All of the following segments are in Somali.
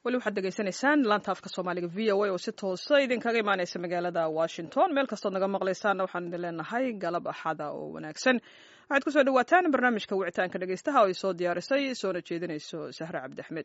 weli waxaad degeysanaysaan laanta afka soomaaliga v o a oo si toosa idinkaga imaaneysa magaalada washington meel kastood naga maqlaysaanna waxaan idin leenahay galab axada oo wanaagsan waxaad kusoo dhawaataan barnaamijka wicitaanka dhegeystaha oo ay soo diyaarisay soona jeedinayso sahre cabdi axmed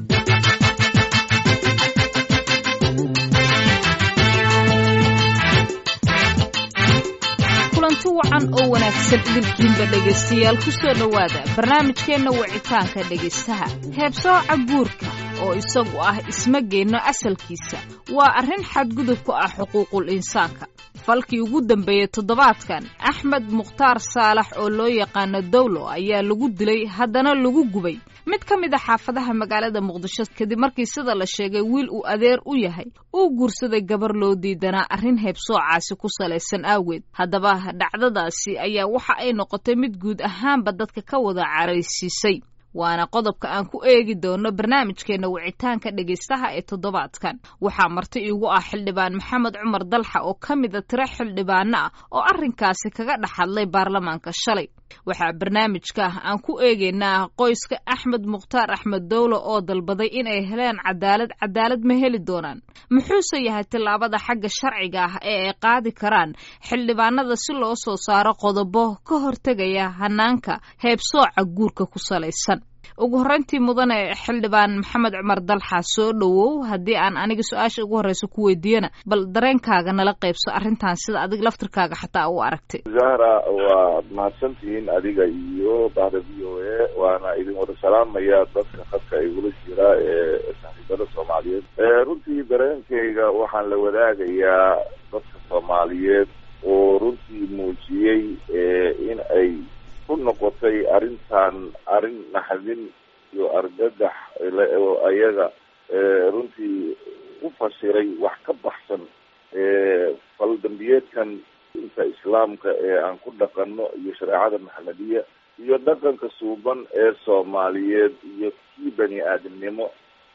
kulanti wacan oo wanaagsan idinkiinba dhegaystayaal ku soo dhowaada barnaamijkeenna wicitaanka dhegaystaha heebsooca guurka oo isagu ah isma geenno asalkiisa waa arrin xadgudub ku ah xuquuqul insaanka falkii ugu dambeeyey toddobaadkan axmed mukhtaar saalax oo loo yaqaano dawlo ayaa lagu dilay haddana lagu gubay mid ka mid a xaafadaha magaalada muqdisho kadib markii sida la sheegay wiil uu adeer u yahay uu guursaday gabar loo diidanaa arrin heebsoocaasi ku salaysan aaweed haddaba dhacdadaasi ayaa waxa ay noqotay mid guud ahaanba dadka ka wada caraysiisay waana qodobka aan ku eegi doono barnaamijkeenna wicitaanka dhegaystaha ee toddobaadkan waxaa marti iigu ah xildhibaan maxamed cumar dalxa oo ka mida tiro xildhibaano ah oo arrinkaasi kaga dhex hadlay baarlamaanka shalay waxaa barnaamijka aan ku eegaynaa qoyska axmed mukhtaar axmed dowlo oo dalbaday inay heleen cadaalad cadaalad ma heli doonaan muxuuse yahay tillaabada xagga sharciga ah ee ay qaadi karaan xildhibaanada si loo soo saaro qodobo ka hortegaya hanaanka heebsooca guurka ku salaysan ugu horreyntii mudane xildhibaan maxamed cumar dalxa soo dhowow haddii aan aniga su-aasha ugu horreysa ku weydiiyana bal dareenkaaga nala qaybso arrintan sida adig laftirkaaga xataa u aragtay zahra waa mahadsantihiin adiga iyo bahda v o a waana idin wada salaamaya dadka khadka igula jira ee saaxiibada soomaaliyeed runtii dareenkayga waxaan la wadaagayaa dadka soomaaliyeed oo runtii muujiyey in ay ku noqotay arrintan arrin naxdin iyo argagax oo ayaga runtii u fasiray wax ka baxsan faldambiyeedkan inta islaamka ee aan ku dhaqano iyo shareecada maxamediya iyo dhaqanka suuban ee soomaaliyeed iyo kii bani aadamnimo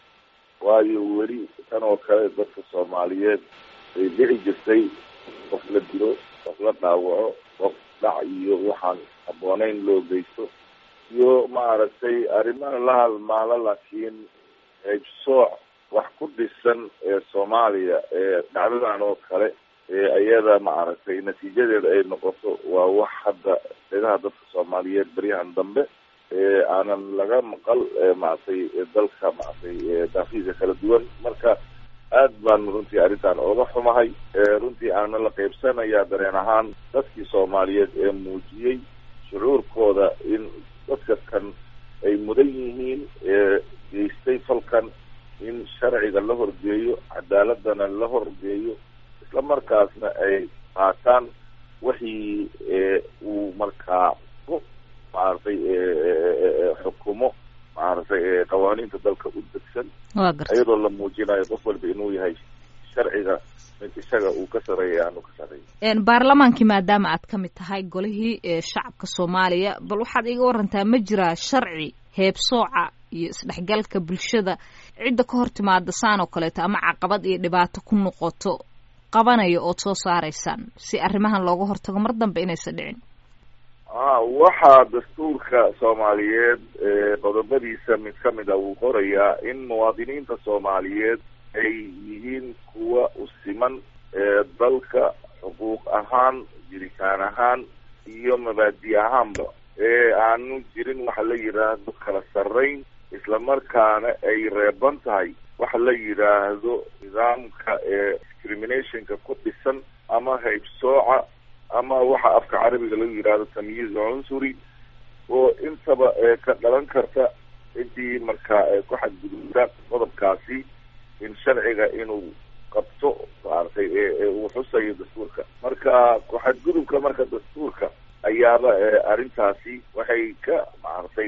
waayo weli tan oo kale dadka soomaaliyeed ay dhici jirtay qof la dilo qof la dhaawaco qof dhac iyo waxaan habbooneyn loo geysto iyo maaragtay arrimaha la halmaalo laakiin heybsooc wax ku dhisan ee soomaaliya ee dhacdadan oo kale ee iyada maaragtay natiijadeeda ay noqoto waa wax hadda dhegaha dadka soomaaliyeed beryahan dambe ee aanan laga maqal maaragtay dalka maaragtay daafiisa kala duwan marka aad baan runtii arrintan ooga xumahay runtii aana la qaybsanayaa dareen ahaan dadkii soomaaliyeed ee muujiyey shucuurkooda in dadka kan ay mudan yihiin ee geystay falkan in sharciga la horgeeyo cadaaladana la horgeeyo isla markaasna ay qaataan wixii uu markaa ku maaragtay xukumo maaragtay qawaaniinta dalka u degsan iyadoo la muujinayo qof walba inuu yahay sharciga mid isaga uu ka sareeya aanu ka sareeya baarlamaankii maadaama aad ka mid tahay golihii shacabka soomaaliya bal waxaad iga warantaa ma jiraa sharci heebsooca iyo isdhexgalka bulshada cidda ka hor timaada saan oo kaleeto ama caqabad iyo dhibaato ku noqoto qabanaya ood soo saaraysaan si arrimahan looga hortago mar dambe inaysan dhicin a waxaa dastuurka soomaaliyeed qodobadiisa mid ka mid a wuu qorayaa in muwaadiniinta soomaaliyeed ay yihiin kuwa u siman dalka xuquuq ahaan jiritaan ahaan iyo mabaadi ahaanba ee aanu jirin waxa la yidhaahdo kala sarrayn islamarkaana ay reeban tahay waxa la yidhaahdo nidaamka ee discriminationka ku dhisan ama haybsooca ama waxa afka carabiga lagu yidhaahdo tamyiiz cunsuri oo intaba ka dhalan karta intii markaa ku xadgudubta qodobkaasi in sharciga inuu qabto maaragtay uu xusayo dastuurka marka ku-xadgudubka marka dastuurka ayaaba arrintaasi waxay ka maaragtay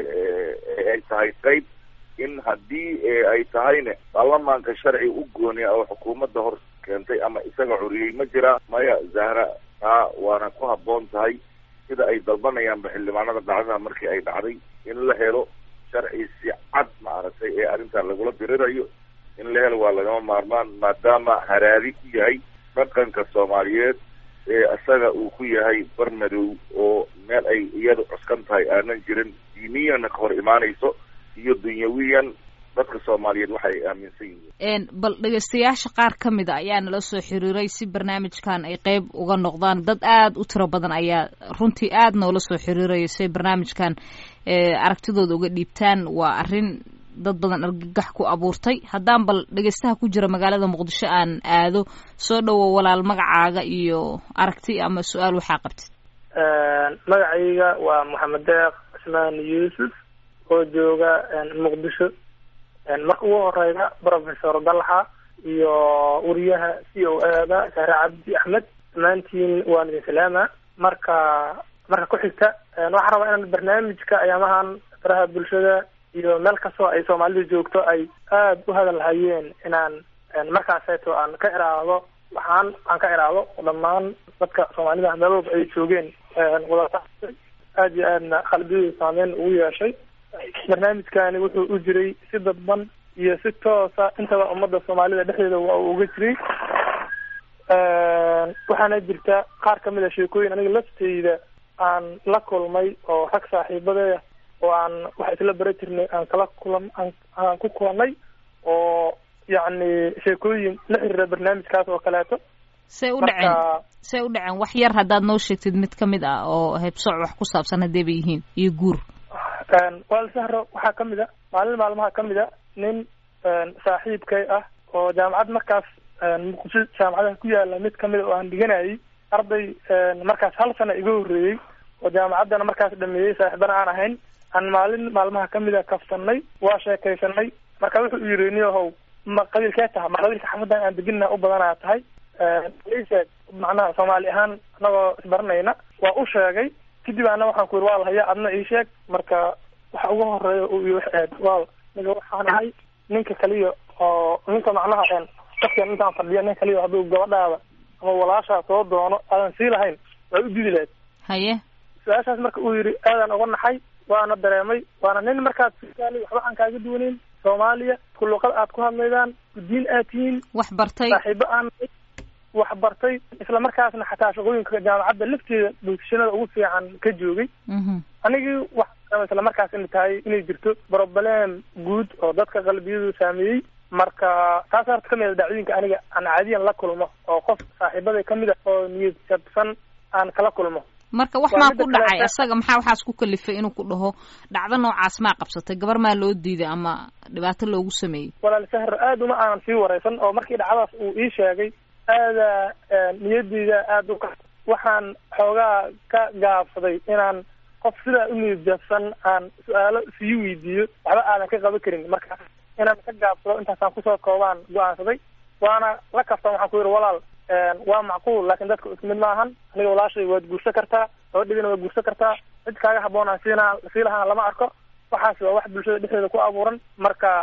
ay tahay qeyb in haddii ay tahayne baarlamaanka sharci u gooniya oo xukuumadda hor keentay ama isaga curiyey ma jira maya zahra taa waana ku habboon tahay sida ay dalbanayaanba xildhibaanada dhacdada markii ay dhacday in la helo sharci si cad maaragtay ee arrintan lagula dirirayo in la helo waa lagama maarmaan maadaama haraadi ku yahay dhaqanka soomaaliyeed ee isaga uu ku yahay bar madow oo meel ay iyadu cuskan tahay aanan jirin diiniyana ka hor imaanayso iyo dunyawiyan dadka soomaaliyeed waxay aaminsan yihiin bal dhegaystayaasha qaar ka mid a ayaa nala soo xiriiray si barnaamijkan ay qeyb uga noqdaan dad aada u tiro badan ayaa runtii aada noola soo xiriiraya si ay barnaamijkan aragtidooda uga dhiibtaan waa arrin dad badan argagax ku abuurtay haddaan bal dhegaystaha ku jira magaalada muqdisho aan aado soo dhowo walaal magacaaga iyo aragti ama su-aal waxaa qabtid magacayga waa maxamed deeq cismaan yuusuf oo jooga muqdisho marka ugu horeyda professor dalxa iyo wariyaha c o ada sahre cabdi axmed dhammaantiin waan idin salaama marka marka ku xigta waxaan rabaa inaan barnaamijka ayaamahan faraha bulshada iyo meel kastoo ay soomaalidu joogto ay aada u hadal hayeen inaan markaaseeto aan ka iraahdo waxaan aan ka iraahdo dhammaan dadka soomaalida meel walba ay joogeen wada aada iyo aadna qalbiyadu saameyn ugu yeeshay barnaamijkani wuxuu u jiray si dadban iyo si toosa intaba ummadda soomaalida dhexdeeda waa uu uga jiray waxaana jirta qaar kamid a sheekooyin aniga lafteyda aan la kulmay oo rag saaxiibadeeda oo aan wax isla bara jirnay aan kala kulan aan ku kulanay oo yacni sheekooyin la xiriira barnaamijkaas oo kaleeto say u dhaceen say u dhaceen wax yar haddaad noo sheegtid mid kamid ah oo heebsooc wax ku saabsan haddee bay yihiin iyo guur wal sahro waxaa kamid a maalin maalmaha kamid a nin saaxiibkay ah oo jaamacad markaas muqdisho jaamacadaha ku yaala mid kamid a oo aan dhiganayay arday markaas hal sana iga horreeyey oo jaamacaddana markaas dhameeyey saaxiibana aan ahayn aan maalin maalmaha kamid a kafsanay waa sheekaysanay marka wuxuu yiri niyahow ma qabiilkee taha ma qabiilka xafadan aan deginna u badanaa tahay sheeg macnaha soomaali ahaan anagoo isbaranayna waa u sheegay kadib ana waxaan ku yiri waa lahaya adna ii sheeg marka waxa ugu horeeya uu ii waxeed waa niga waxaan ahay ninka kaliya oo ninka macnaha dadkan intaan fadhiya nin kaliya hadduu gabadhaada ama walaashaa soo doono aadan sii lahayn waa u didi lahayd haye su-aashaas marka uu yidhi aadan uga naxay waana dareemay waana nin markaad fisaali waxba aan kaaga duwaneyn soomaaliya ku luqad aad ku hadlaydaan guddiin aad tihiin wax bartay saaxiibo aan wax bartay isla markaasna xataa shaqooyinka jaamacadda lafteeda bulshanada ugu fiican ka joogay anigii waxaa isla markaas ina tahay inay jirto broblem guud oo dadka qalbiyadu saameeyey marka taas horta kamid a dhacdooyinka aniga aan caadiyan la kulmo oo qof saaxiibada kamid a oo niyad jabsan aan kala kulmo marka wax maa ku dhacay isaga maxaa waxaas ku kalifay inuu ku dhaho dhacdo noocaas maa qabsatay gabar maa loo diiday ama dhibaato loogu sameeyey walaal sahar aad uma aanan sii wareysan oo markii dhacdaas uu ii sheegay aada niyadeyda aada u ka waxaan xoogaa ka gaabsaday inaan qof sidaa u niyad jabsan aan su-aalo sii weydiiyo waxba aadan ka qaban karin marka inaan ka gaabsado intaasaan kusoo koobaan go-aansaday waana la kaftan waxaan ku yidhi walaal waa macquul laakin dadka isku mid maahan aniga walaashay waad guursan kartaa gabadhigana waad guursan kartaa cid kaaga haboon aan siina sii lahaan lama arko waxaas waa wax bulshada dhexdeeda ku abuuran marka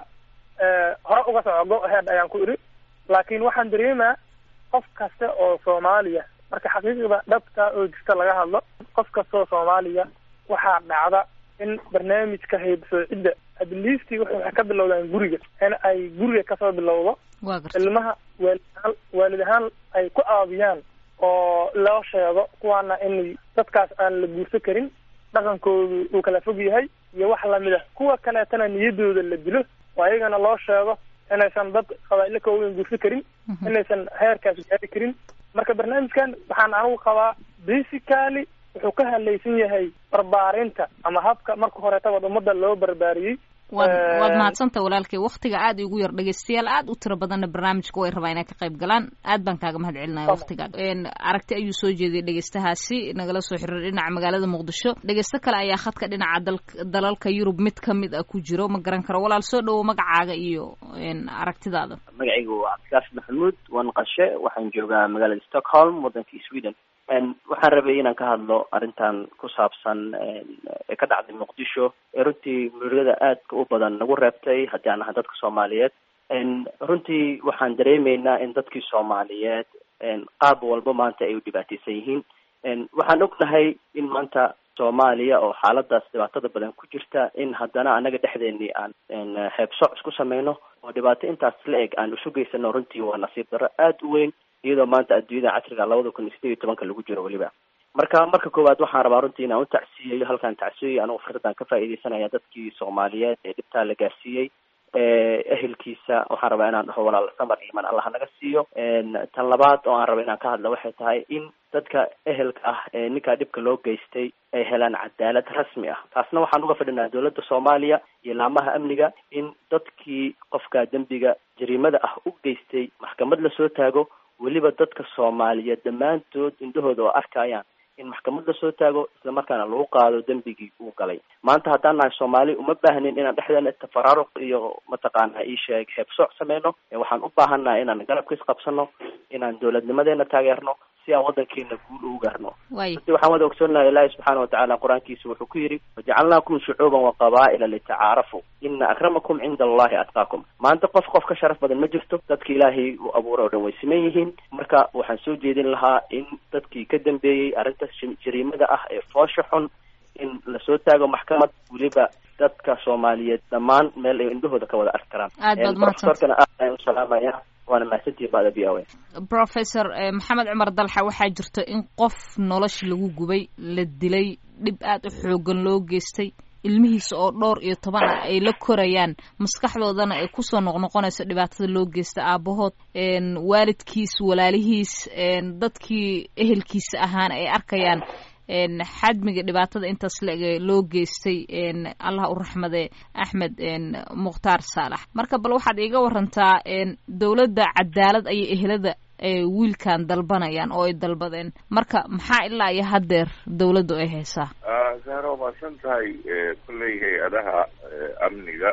hore uga soco go ahead ayaan ku idhi laakin waxaan dareemaa qof kasta oo soomaaliya marka xaqiiqda dhabta oo jirta laga hadlo qof kasta oo soomaaliya waxaa dhacda in barnaamijka haybsoocidda adliistii waxay ka bilowdaan guriga in ay guriga kasoo bilowdo ilmaha waalid ahaan waalid ahaan ay ku aabiyaan oo loo sheego kuwaana in dadkaas aan la guursan karin dhaqankoodu uu kala fog yahay iyo wax lamid a kuwa kaleetana niyadooda la dilo oo ayagana loo sheego inaysan dad qabaa'ilo ka waaweyn guursan karin inaysan heerkaas gaari karin marka barnaamijkan waxaan anigu qabaa basically wuxuu ka hadlaysan yahay barbaarinta ama habka marka horeetaba ummadda loo barbaariyey waad waad mahadsantay walaalkay waktiga aada igu yar dhegeystayaal aada u tiro badanna barnaamijka way rabaa inay ka qayb galaan aad baan kaaga mahad celinaya waktiga aragti ayuu soo jeediyay dhegeystahaasi nagala soo xiriir dhinaca magaalada muqdisho dhegeysto kale ayaa khadka dhinaca dal dalalka yurub mid kamid a ku jiro ma garan karo walaal soo dhawo magacaaga iyo aragtidaada magacaygu waa cabdikaafi maxamuud waan qashe waxaan joogaa magaalada stockholm waddankii sweden waxaan rabay inaan ka hadlo arrintan ku saabsan ee ka dhacday muqdisho ee runtii murugada aadka u badan nagu reebtay haddii aan ahay dadka soomaaliyeed runtii waxaan dareemeynaa in dadkii soomaaliyeed qaab walba maanta ay u dhibaateysan yihiin waxaan ognahay in maanta soomaaliya oo xaaladaas dhibaatada badan ku jirta in haddana anaga dhexdeenii aan heebsoc isku sameyno oo dhibaato intaas la eg aan isu geysano runtii waa nasiib darro aada u weyn iyadoo maanta adduunyada casriga labada kun iyo sideed iyo tobanka lagu jiro weliba marka marka koowaad waxaan rabaa runtii inaan u tacsiyeyo halkaan tacsiyeyo anigu fursadaan ka faa'iideysanaya dadkii soomaaliyeed ee dhibtaa la gaarsiiyey ehelkiisa waxaan rabaa inaan dhaho walaal samar iman allah naga siiyo tan labaad oo aan raba inaan ka hadla waxay tahay in dadka ehelka ah ee ninkaa dhibka loo geystay ay helaan cadaalad rasmi ah taasna waxaan uga fadhinaa dowladda soomaaliya iyo laamaha amniga in dadkii qofka dembiga jariimada ah u geystay maxkamad lasoo taago weliba dadka soomaaliyeed dhammaantood indhahooda oo arkayaan in maxkamad lasoo taago isla markaana lagu qaado dembigii uu galay maanta haddaan nahay soomaali uma baahnin inaan dhexdeena tafaraaruq iyo mataqaana isheeg heebsooc sameyno waxaan u baahannahay inaan garabka isqabsano inaan dowladnimadeena taageerno si aan wadankeena guul ugu gaarno hadi waxaan wada ogsoonahay ilaahi subxaana watacaala qur-aankiisa wuxuu ku yidhi wajacalnaakum shucuuban wa qabaa'ila litacaarafu ina akramakum cinda allahi atqaakum maanta qof qof ka sharaf badan ma jirto dadka ilaahay uu abuuray o dhan way siman yihiin marka waxaan soo jeedin lahaa in dadkii ka dambeeyey arrinta jariimada ah ee foosha xun in lasoo taago maxkamad weliba dadka soomaaliyeed dhammaan meel ay indhahooda ka wada arki karaan aad baad profesorkana aad ayaan u salaamaya waana mahadsantihi bada b o a professor maxamed cumar dalxa waxaa jirta in qof nolosha lagu gubay la dilay dhib aada u xoogan loo geystay ilmihiisa oo dhowr iyo toban ah ay la korayaan maskaxdoodana ay kusoo noqnoqonayso dhibaatada loo geysta aabahood waalidkiis walaalihiis dadkii ehelkiisa ahaana ay arkayaan xadmiga dhibaatada intaas laege loo geystay allah u raxmade axmed mukhtaar saalax marka bal waxaad iiga warantaa dowladda cadaalad ayay ehelada wiilkan dalbanayaan oo ay dalbadeen marka maxaa ilaa iyo haddeer dowladdu ay haysaa zahra waa maadsan tahay kolley hay-adaha amniga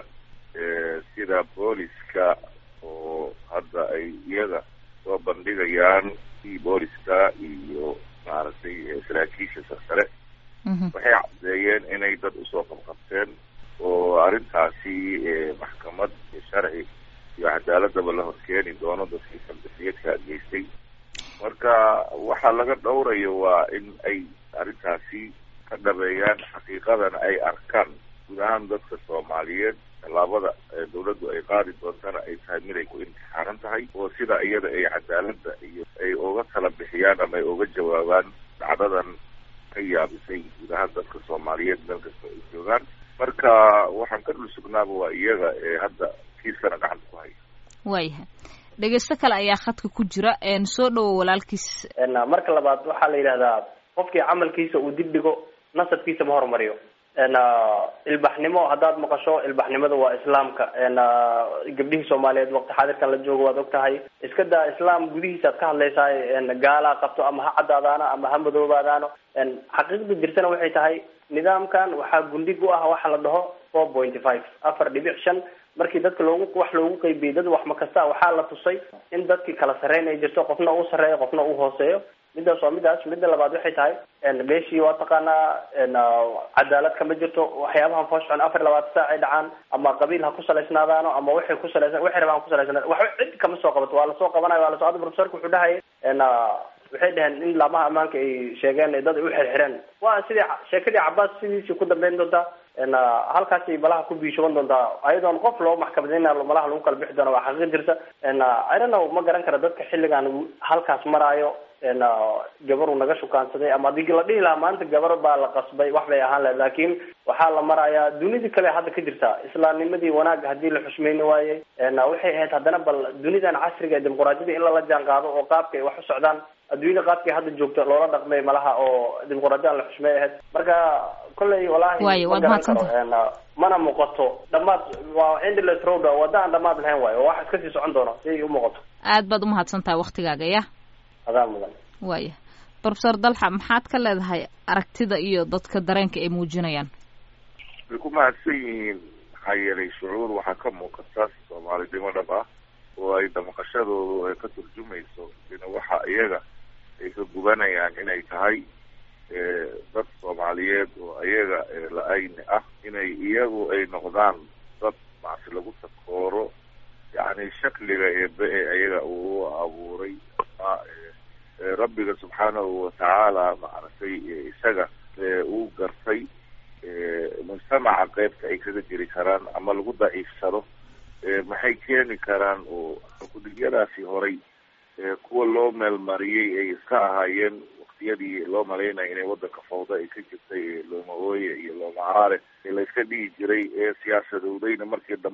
sida booliska oo hadda ay iyaga soo bandhigayaan i booliska iyo maaragtay saraakiisha sarsare waxay caddeeyeen inay dad usoo qabqabteen oo arrintaasi maxkamad sharci iyo cadaaladaba la horkeeni doono dadkii saldafiyadka geystay marka waxaa laga dhowrayo waa in ay arrintaasi ka dhabeeyaan xaqiiqadana ay arkaan guud ahaan dadka soomaaliyeed tallaabada dawladdu ay qaadi doontana ay tahay mid ay ku imtixaanan tahay oo sida iyada ay cadaaladda iyo ay uga tala bixiyaan ama ay uga jawaabaan dhacdadan ka yaabisay guud ahaan dadka soomaaliyeed meel kasta ay joogaan marka waxaan ka dhul sugnaaba waa iyaga ee hadda kiiskana gacanta ku haya waayahay dhegeysto kale ayaa khadka ku jira soo dhowo walaalkiis marka labaad waxaa la yidhahdaa qofkii camalkiisa uu dib dhigo nasabkiisa ma horumariyo ilbaxnimo haddaad maqasho ilbaxnimada waa islaamka gabdhihii soomaaliyeed waqti xaadirkan la joogo waad og tahay iska daa islaam gudihiisaad ka hadlaysaa gaalaa qabto ama ha caddaadaano ama ha madoobaadaano xaqiiqda jirtana waxay tahay nidaamkan waxaa gundhig u ah waxa la dhaho four pointy five afar dhibic shan markii dadka loogu wax loogu qeybiyey dad wax makasta waxaa la tusay in dadkii kala sarreyn ay jirto qofna uu sarreeyo qofna uu hooseeyo midaas waa midaas midda labaad waxay tahay meeshii waa taqaanaa cadaalad kama jirto waxyaabahan foosxon afar iyo labaatan saac ay dhacaan ama qabiil ha ku salaysnaadaano ama waxay ku salaysan waxay rabaan ku salaysnaa waxba cid kama soo qabato waa lasoo qabanayo waa lasoo hadda profesorka wuxuu dhahayay waxay dhaheen in laamaha ammaanka ay sheegeen dad ay u xirxireen waa sidii sheekadii cabaas sidiisii ku dambeyn doontaa halkaasay malaha ku biishoban doontaa ayadoon qof loo maxkamadeyna malaha lagu kala bixi doona waa xaqiiq jirta i don't know ma garan kara dadka xilligan halkaas maraayo gabar uu naga shukaansaday ama hadii la dhihi lahaa maanta gabar baa la qasbay wax bay ahaan lahayd laakiin waxaa la marayaa dunidii kale hadda ka jirta islaamnimadii wanaag hadii la xushmeyni waayey waxay ahayd haddana bal dunidan casriga ee dimuquraadiyada in lala jaan qaado oo qaabka ay wax u socdaan adduunyada qaabkay hadda joogto loola dhaqmay malaha oo dimuquraadiyada la xushmey ahayd marka kolley walahi Waayo, waad ma garan mahadsantahay. karo mana muuqato dhamaad waa endless road wadda aan dhamaad lahayn waayo oo wax iska sii socon doono si ay u muuqato aad baad umahadsan tahay waktigaaga ya adaa mudan waaya profesor dalxa maxaad ka leedahay aragtida iyo dadka dareenka ay muujinayaan way ku mahadsan yihiin maxaa yeelay shucuur waxaa ka muuqata soomaalidnimo dhab ah oo ay damaqashadoodu ay ka turjumayso in waxa iyaga ay ka gubanayaan inay tahay eh, dad soomaaliyeed oo iyaga eh, la-ayni ah inay iyagu ay noqdaan dad macsi lagu takooro yacni shakliga eebe ee iyaga uu u abuuray ama eh, eh, rabbiga subxaanahu watacaala maaragtay eh, isaga eh, uu gartay eh, mujtamaca qeybta ay kaga jiri karaan ama lagu daciifsado eh, maxay keeni karaan oo kudigyadaasi horay eh, kuwa loo meelmariyey ay iska ahaayeen waqtiyadii loo malaynaya inay wadanka fawda ay ka jirtay ee looma ooye iyo looma caraare ee layska dhihi jiray ee siyaasadowdayna markii dambene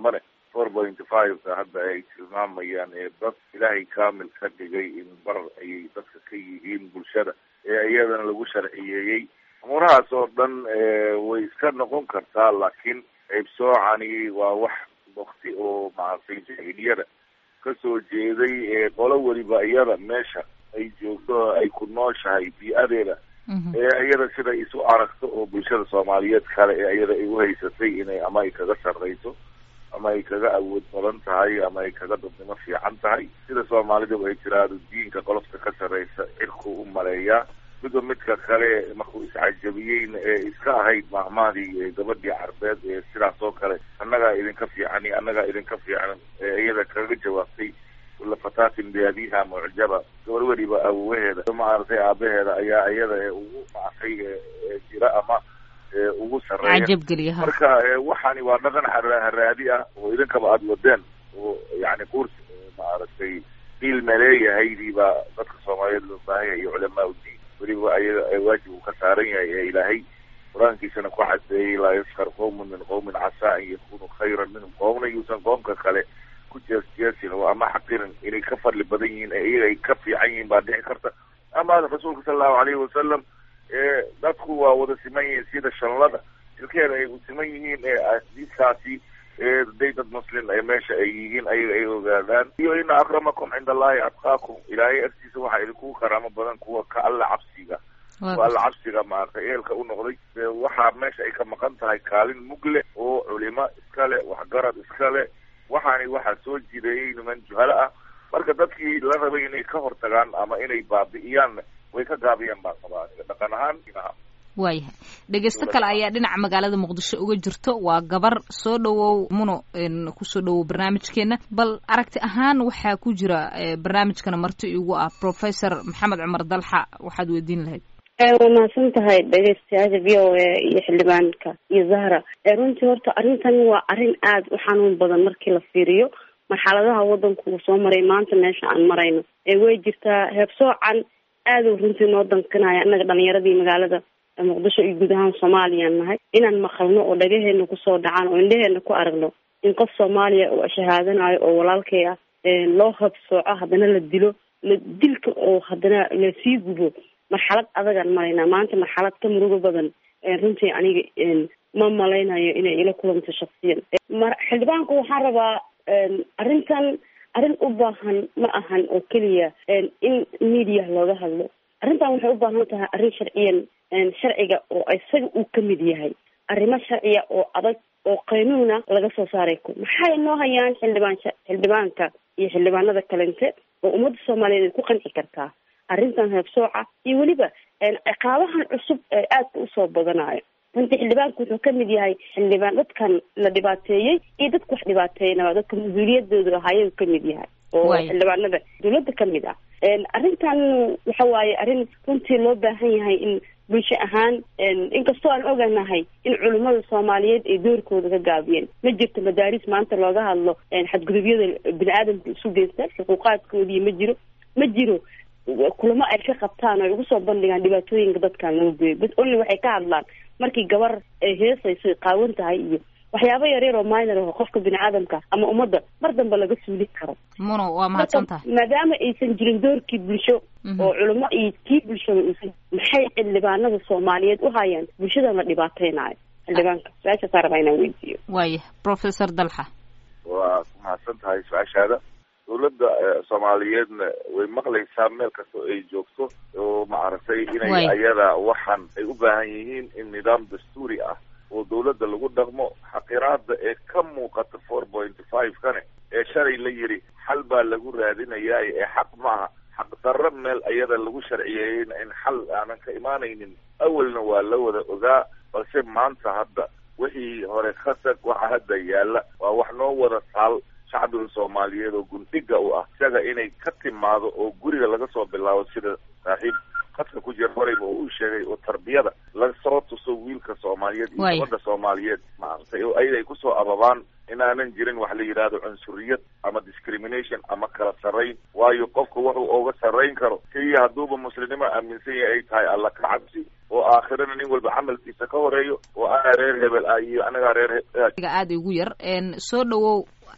four point five-ka hadda ay tilmaamayaan ee dad ilaahay kaamil ka dhigay in bar ayay dadka ka yihiin bulshada ee iyadana lagu sharciyeeyey umuurahaas oo dhan way iska noqon kartaa laakiin ceybsoocani waa wax wakti oo maaragtay jahiliyada kasoo jeeday ee qolo weliba iyada meesha ay joogto ay ku nooshahay bii-adeeda ee iyada sida isu aragto oo bulshada soomaaliyeed kale ee iyada ay uhaysatay inay ama ay kaga sarreyso ama ay kaga awood badan tahay ama ay kaga dadnimo fiican tahay sida soomaalidu ay tiraahdo diinka qolofta ka sarreysa cirku u maleeyaa midba midka kale markuu iscajabiyeyna ee iska ahayd maahmaadii gabadhii carbeed ee sidaas oo kale annagaa idinka fiican iyo annagaa idinka fiican ee iyada kaga jawaabtay kula fataatin biabiha mucjaba gabar weliba awowaheeda maaragtay aabaheeda ayaa iyada ee ugu maartay jira ama ugu sarreeya cajabgeliya ha marka waxaani waa dhaqan haraadi ah oo idinkaba aada wadeen oo yani kurs maaragtay diil maleeyahaydii baa dadka soomaaliyeed loo baahanya iyo culamaa udiin weliba ayaga waajib uu ka saaran yahay ee ilaahay qur-aankiisana ku cadeeyey laa yaskar qowmun min qowmin casaa an yakunu khayran minhum qoomna yuusan qoomka kale ku jeesjeesin oo ama xaqirin inay ka fadli badan yihiin ee iyaga ay ka fiican yihiin baa dhici karta ama rasuulka sala allahu alayhi wasalam ee dadku waa wada siman yihiin sida shanlada ilkeeda ay u siman yihiin ee diiskaasi ee day dad muslim ee meesha ay yihiin ayaga ay ogaadaan iyo ina akramakum cinda allahi atqaakum ilaahay agtiisa waxaa idinkugu karaamo badan kuwa ka alla cabsiga kuwa alla cabsiga maaragtay eelka u noqday waxaa meesha ay ka maqan tahay kaalin mugle oo culimo iskale waxgarad iskale waxaani waxaa soo jireeyey niman juhalo ah marka dadkii la rabay inay ka hortagaan ama inay baabi'iyaan way ka gaabiyaan baa qabaa dhaqan ahaan inaha waayahay dhegeysto kale ayaa dhinaca magaalada muqdisho uga jirto waa gabar soo dhawow muno kusoo dhawow barnaamijkeena bal aragti ahaan waxaa ku jira barnaamijkana marti igu ah professor maxamed cumar dalxa waxaad weydiin lahayd waa mahadsan tahay dhegeystayaasha v o a iyo xildhibaanka iyo zahra runtii horta arrintan waa arrin aada u xanuun badan markii la fiiriyo marxaladaha wadanku uu soo maray maanta meesha aan marayno way jirtaa heebsoocan aada u runtii noo dankanaya innaga dhalinyaradii magaalada muqdisho iyo guud ahaan soomaaliyaan nahay inaan maqalno oo dhagaheena kusoo dhacaan oo indhaheena ku aragno in qof soomaaliya oo shahaadanayo oo walaalkay ah loo habsooco haddana la dilo la dilka oo haddana lasii gubo marxalad adagaan maraynaa maanta marxalad ka murugo badan runtii aniga ma malaynayo inay ila kulanto shaksiyan xildhibaanku waxaan rabaa arrintan arrin u baahan ma ahan oo keliya in media looga hadlo arrintan waxay u baahan tahay arrin sharciyan sharciga oo isaga uu ka mid yahay arrimo sharciya oo adag oo qaynuuna laga soo saaray ku maxay noo hayaan xildhibaan xildhibaanka iyo xildhibaanada kalente oo ummadda soomaaliyeed ay ku qanci kartaa arrintan heebsooca iyo weliba ciqaabahan cusub ee aadka usoo badanayo runtii xildhibaanku wuxuu ka mid yahay xildhibaan dadkan la dhibaateeyey iyo dadka wax dhibaateeyanaba dadka mas-uuliyadooda ahaayagu ka mid yahay oo xildhibaanada dawladda ka mid ah arrintan waxa waaye arrin runtii loo baahan yahay in bulsho ahaan inkastoo aan oganahay in culimmada soomaaliyeed ay doorkooda ka gaabiyeen ma jirto madaaris maanta looga hadlo xadgudubyada bini aadamka isu geystaan xuquuqaadkoodii ma jiro ma jiro kulamo ay ka qabtaan oo ay ugu soo bandhigaan dhibaatooyinka dadkan loo geeyo bas only waxay ka hadlaan markii gabar ay heesayso qaawan tahay iyo waxyaabo yaryar oo minor aho qofka bini aadamka ama ummadda mar dambe laga suuli karo muno waa mahadsan tahay maadaama aysan jirin doorkii bulsho oo culimo iyo kii bulshada uusan maxay xildhibaanada soomaaliyeed u hayaan bulshadan la dhibaateynayo xildhibaanka su-aashaasaa rabaa inaan weydiiyo waaya professor dalxa waa ku mahadsan tahay su-aashaada dawladda soomaaliyeedna way maqlaysaa meel kasta oo ay joogto oo maaragtay inay ayada waxaan ay u baahan yihiin in nidaam dastuuri ah oo dawladda lagu dhaqmo xaqiraada ee ka muuqata four point five kane ee shalay la yidhi xal baa lagu raadinayaa ee xaq maaha xaq darro meel ayada lagu sharciyeeyeyna in xal aanan ka imaanaynin awalna waa la wada ogaa balse maanta hadda wixii hore khasag waxa hadda yaalla waa wax noo wada taal shacbiga soomaaliyeed oo gundhiga u ah isaga inay ka timaado oo guriga laga soo bilaabo sida saaxiib khadka ku jira horeyba oo uu sheegay oo tarbiyada lasoo tuso wiilka soomaaliyeed iyo gabadha soomaaliyeed maaragtay oo ayada ay kusoo ababaan inaanan jirin wax la yidhaahdo cunsuriyad ama discrimination ama kala sarrayn waayo qofka wuxuu uga sarrayn karo keliya hadduuba muslimnimo aaminsan yahay ay tahay alla ka cabsi oo aakhirana nin walba camalkiisa ka horeeyo oo anaa reer hebel ah iyo anagaa reer aada ugu yar soo dhawow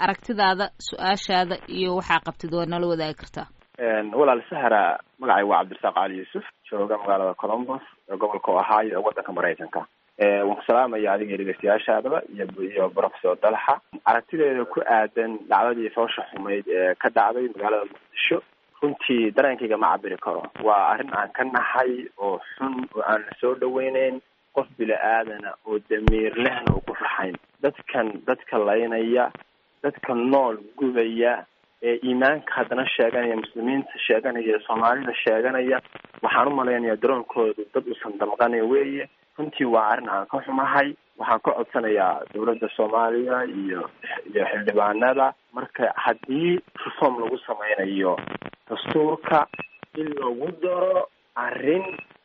aragtidaada su-aashaada iyo waxaa qabtid waa nala wadaagi kartaa walaal sahra magacay waa cabdirasaaq cali yuusuf jooga magaalada colombos ee gobolka ohio ee wadanka maraykanka waan ku salaamaya adiga dhegeystayaashaadaba iyo iyo professor dalxa aragtideeda ku aadan dhacdadii foosha xumayd ee ka dhacday magaalada muqdisho runtii dareenkayga ma cabiri karo waa arrin aan ka naxay oo xun oo aan la soo dhaweyneyn qof bila aadana oo damiir lehna oo ku raxayn dadkan dadka laynaya dadka nool gubaya ee iimaanka haddana sheeganaya muslimiinta sheeganaya soomaalida sheeganaya waxaan u malaynayaa daroonkoodu dad usan damqanay weeye runtii waa arrin aan ka xumahay waxaan ka codsanayaa dawladda soomaaliya iyo iyo xildhibaanada marka haddii reform lagu sameynayo dastuurka in lagu daro arrin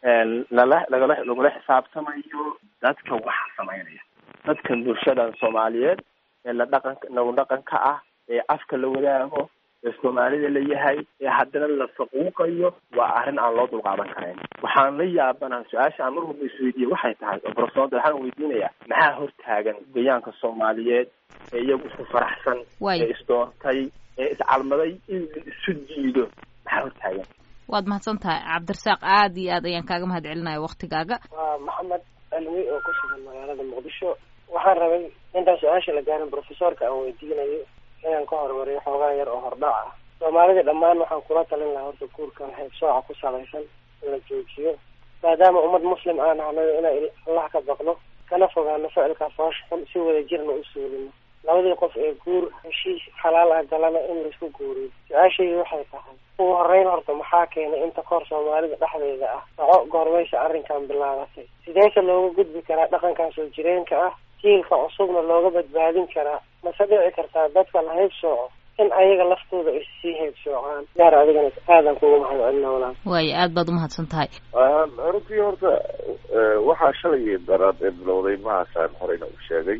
lala lagala lagula xisaabtamayo dadka waxa sameynaya dadkan bulshadan soomaaliyeed ee la dhaqan nagu dhaqanka ah ee afka la wadaago ee soomaalida la yahay ee haddana la faquuqayo waa arrin aan loo dulqaadan karayn waxaan la yaabana su-aasha aan mar walba isweydiiye waxay tahay oo profesor waxaan weydiinayaa maxaa hortaagan gayaanka soomaaliyeed ee iyagu isku faraxsan ee isdoontay ee iscalmaday in la isu jiido maxaa hortaagan waad mahadsan tahay cabdirasaaq aada iyo aad ayaan kaaga mahad celinaya waktigaaga waa maxamed alwi oo ku sugan magaalada muqdisho waxaan rabay intaan su-aasha la gaarin profesorka aan weydiinayo inaan ka hormariyo xoogaa yar oo hordhac ah soomaalida dhammaan waxaan kula talin lahaa horta guurkan heybsooca ku salaysan in la joojiyo maadaama ummad muslim aan ahnayo inaan allah ka baqno kana fogaano ficilka foosh xun si wada jirna u suulino labadii qof ee guur heshiis xalaal ah galana in laisku guuriyo su-aashaydu waxay tahay ugu horeyn horta maxaa keenay inta koor soomaalida dhexdeeda ah soco goormaysa arrinkan bilaabatay sideese looga gudbi karaa dhaqankan soo jireenka ah jiilka cusubna looga badbaadin karaa mase dhici kartaa dadka la haybsooco in ayaga laftooda ay sii haybsoocaan gaar adigana aadan kugu mahad celina walaal waayo aad baad umahadsan tahay runtii horta waxaa shalay daraad ee bilowday mahaasaan horeyna u sheegay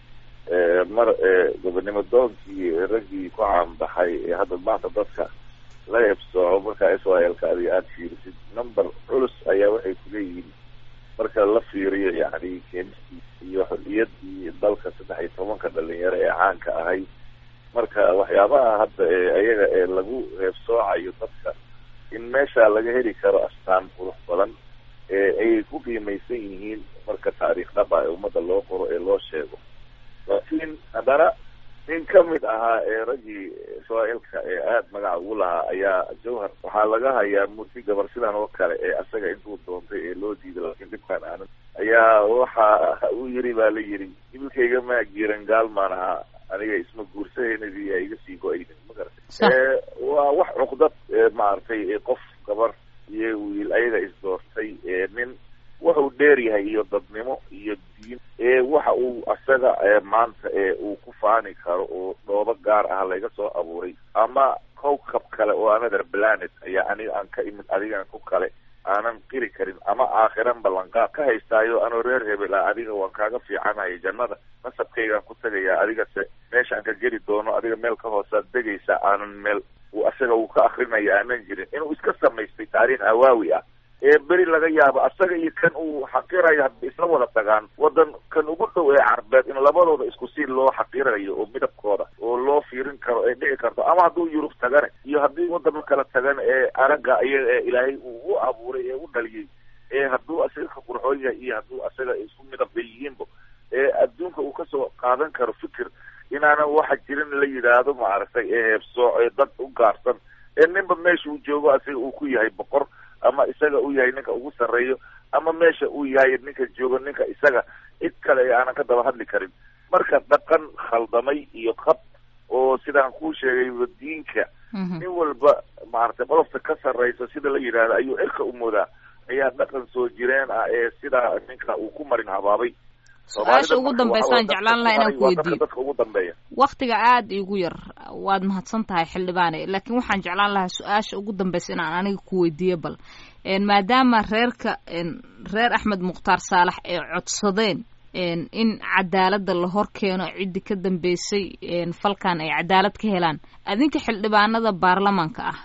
mar gobonimo doonkii raggii ku caanbaxay ee hadda maanta dadka la heebsooco markaa israelka adiga aada fiirisid number culus ayaa waxay kuleeyihiin marka la fiiriyo yani keenistiisa iyo xorriyadii dalka saddex iyo tobanka dhalinyaro ee caanka ahay marka waxyaabaha hadda ee ayaga ee lagu heebsoocayo dadka in meesha laga heli karo astaan qurux badan ee ayay ku qiimaysan yihiin marka taariikh dhaba ee ummadda loo qoro ee loo sheego laakiin haddana nin ka mid ahaa ee raggii israailka ee aada magaca ugu lahaa ayaa jawhar waxaa laga hayaa murti gabar sidan oo kale ee asaga intuu doontay ee loo diiday laakiin dhibkaan aanan ayaa waxa uu yiri baa la yiri ibilkayga maa giiran gaalmaan ahaa aniga isma guursahaynadii a iga sii go-aynin ma garatay waa wax cuqdad maaragtay qof gabar iyo wiil ayaga isdoortay nin wuxuu dheer yahay iyo dadnimo iyo diin ee waxa uu asaga maanta ee uu ku faani karo oo dhoobo gaar ah laga soo abuuray ama cowcab kale oo another planet ayaa aniga aan ka imid adigan ku kale aanan qiri karin ama aakhiran ballanqaad ka haystaayo anoo reer hebel ah adiga waan kaaga fiicanahay jannada nasabkaygaan ku tagayaa adigase meeshaan ka geli doono adiga meel ka hoosaad degaysa aanan meel uu asaga uu ka akrinaya aanan jirin inuu iska samaystay taariikh hawaawi ah ee beri laga yaabo asaga iyo kan uu xaqirayo hadda isla wada tagaan wadan kan ugu dhow ee carbeed in labadooda isku si loo xaqirayo oo midabkooda oo loo fiirin karo ee dhici karto ama hadduu yurub tagane iyo haddii wadama kala tagan ee aragga iyaga ee ilaahay uu u abuuray ee u dhaliyey ee hadduu asaga ka qurxoon yahay iyo hadduu asaga isku midab bay yihiinba ee adduunka uu kasoo qaadan karo fikir inaanan waxa jirin la yidhaahdo maaragtay ee heebsooc ee dad u gaarsan ee ninba meesha uu joogo asaga uu ku yahay boqor ama isaga uu yahay ninka ugu sarreeyo ama meesha uu yahay ninka joogo ninka isaga cid kale ee aanan ka daba hadli karin marka dhaqan khaldamay iyo qab oo sidaan kuu sheegay diinka nin walba maaragtay qolofta ka sarreysa sida la yidhaahdo ayuu cirka u moodaa ayaa dhaqan soo jireen ah ee sidaa ninka uu ku marin habaabay su-aasha ugu dambeysaan jeclaan laha inaan ku weydiiyo dadka ugu dambeeya waktiga aada igu yar waad mahadsan tahay xildhibaane laakiin waxaan jeclaan lahaa su-aasha ugu dambeysa inaan aniga ku weydiiyo bal maadaama reerka reer axmed mukhtaar saalax ay codsadeen in cadaaladda la hor keeno ciddi ka dambeysay falkan ay cadaalad ka helaan adinka xildhibaanada baarlamaanka ah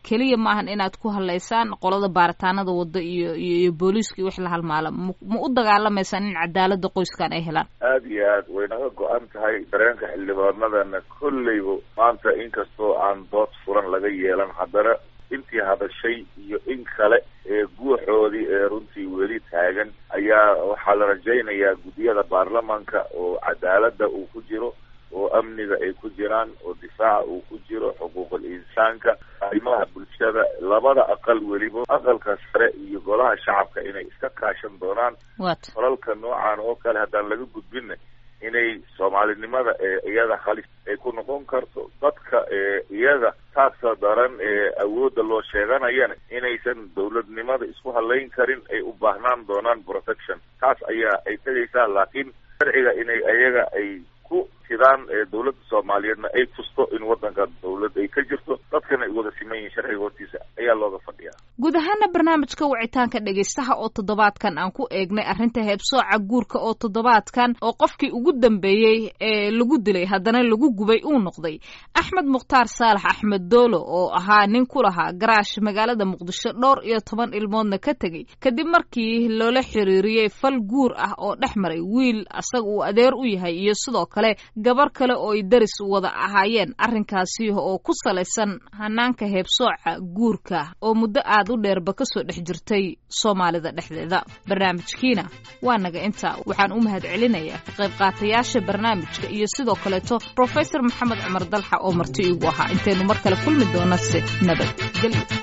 keliya maahan inaad ku hadlaysaan qolada baaritaanada wadda iyo iyo iyo booliiska iyo wix la halmaala ma ma u dagaalamaysaan in cadaalada qoyskan ay helaan aada iyo aad way naga go-an tahay dareenka xildhibaanadana kolleyba maanta inkastoo aan dood furan laga yeelan haddana intii hadashay iyo in kale ee guuxoodii ee runtii weli taagan ayaa waxaa la rajaynayaa guddiyada baarlamanka oo cadaaladda uu ku jiro oo amniga ay ku jiraan oo difaaca uu ku jiro xuquuqul insaanka arrimaha bulshada labada aqal weliba aqalka sare iyo golaha shacabka inay iska kaashan doonaan wat falalka noocan oo kale haddaan laga gudbinna inay soomaalinimada ee iyada halis ay ku noqon karto dadka ee iyada taagta daran ee awoodda loo sheeganayana inaysan dowladnimada isku halayn karin ay u baahnaan doonaan protection taas ayaa ay tegaysaa laakiin sharciga inay ayaga ay ku sidaan ee dowladda soomaaliyeedna ay tusto in waddanka dowlad ay ka jirto dadkana ay wada siman yihiin sharciga hortiisa ayaa looga fadhiyaa guud ahaana barnaamijka wicitaanka dhegaystaha oo toddobaadkan aan ku eegnay arrinta heebsooca guurka oo toddobaadkan oo qofkii ugu dambeeyey ee lagu dilay haddana lagu gubay uu noqday axmed mukhtaar saalax axmed doolo oo ahaa nin ku lahaa garaash magaalada muqdisho dhowr iyo toban ilmoodna ka tegey kadib markii loola xiriiriyey fal guur ah oo dhex maray wiil asaga uu adeer u yahay iyo sidoo kale gabar kale oo ay daris wada ahaayeen arrinkaasi oo ku salaysan hanaanka heebsooca guurka oo muddo aad u dheerba kasoo dhex jirtay soomaalida dhexdeeda barnaamijkiina waa naga intaa waxaan u mahad celinayaa ka qayb qaatayaasha barnaamijka iyo sidoo kaleeto profesor maxamed cumar dalxa oo marti iigu ahaa intaynu mar kale kulmi doona se nabad gelyo